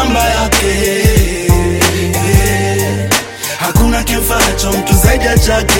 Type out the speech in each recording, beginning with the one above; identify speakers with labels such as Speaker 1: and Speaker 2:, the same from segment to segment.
Speaker 1: kamba yake Eh, hakuna kimfaacho mtu zaidi ya chake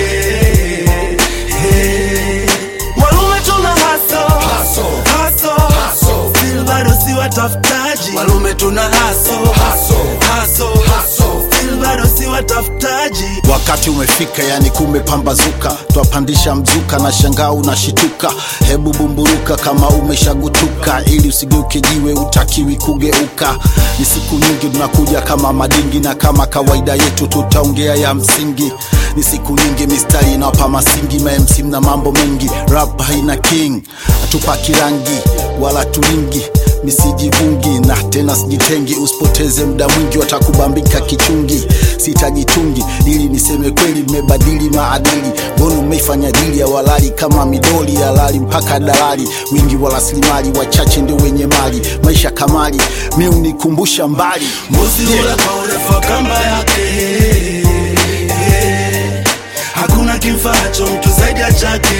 Speaker 1: Eh, walume tuna haso haso still bado si watafutaji walume tuna haso haso still bado si watafutaji
Speaker 2: wakati umefika yani kumepambazuka twapandisha mzuka na shangaa unashituka hebu bumburuka kama umeshagutuka ili usigeuke jiwe utakiwi kugeuka ni siku nyingi tunakuja kama madingi na kama kawaida yetu tutaongea ya msingi ni siku nyingi mistari inawapa masingi mamc na mambo mengi rap haina king hatupaki rangi wala tulingi misijivungi na tena sijitengi usipoteze muda mwingi watakubambika kichungi sitajitungi ili niseme kweli mmebadili maadili mbona umeifanya dili ya walali kama midoli ya lali mpaka dalali wingi wa rasilimali wachache ndio wenye mali maisha kamali mi unikumbusha mbali
Speaker 1: mbuzi ula kwa urefu wa kamba yake Eh, hakuna kimfaacho mtu zaidi ya chake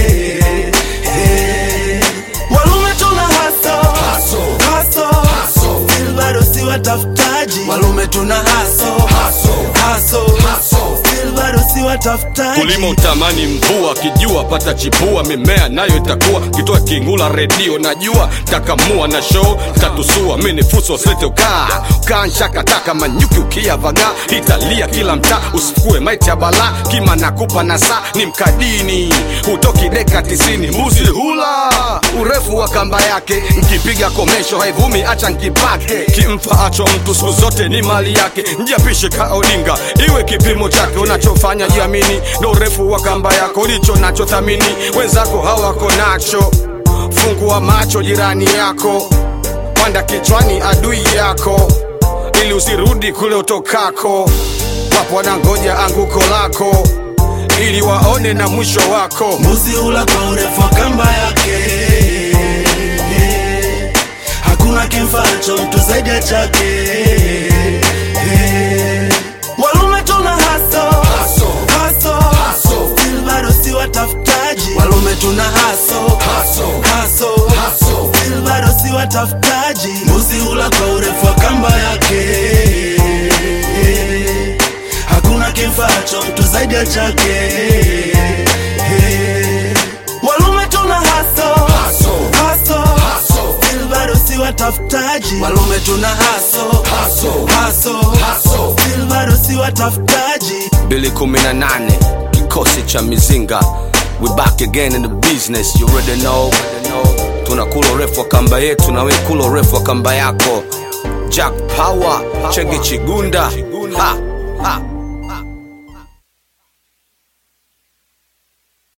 Speaker 1: Eh, walume tuna haso haso still bado si watafutaji walume tuna haso haso still bado si watafutaji
Speaker 3: kulima utamani mvua kijua pata chipua mimea nayo itakuwa kitoa kingula redio najua takamua na show tatusua mini fuso slete ukaa ukaa nshakataka manyuki ukiyavaga italia kila mtaa usikue maiti ya bala kima nakupa na saa ni mkadini hutoki deka tisini mbuzi hula urefu wa kamba yake nkipiga komesho haivumi acha nkipake kimfaacho mtu siku zote ni mali yake njiapishe kaodinga iwe kipimo chake unachofanya jiamini ndo urefu wa kamba yako ulicho nacho thamini wenzako hawako nacho fungua macho jirani yako panda kichwani adui yako ili usirudi kule utokako wapo wanangoja anguko lako ili waone na mwisho wako
Speaker 1: mbuzi ula kwa urefu wa kamba yake Eh, hakuna kimfaacho mtu zaidi ya chake Eh, walume tuna haso haso still bado si watafutaji walume tuna haso haso still bado si watafutaji mbuzi ula kwa urefu wa kamba yake Eh, hakuna kimfaacho mtu zaidi ya chake Eh, walume tuna haso haso still bado si watafutaji walume tuna haso haso still bado si watafutaji
Speaker 3: bili kumi na nane kikosi cha mizinga we back again in the business you already know tunakula urefu wa kamba yetu na we kula urefu wa kamba yako jack power chege chigunda ha, ha.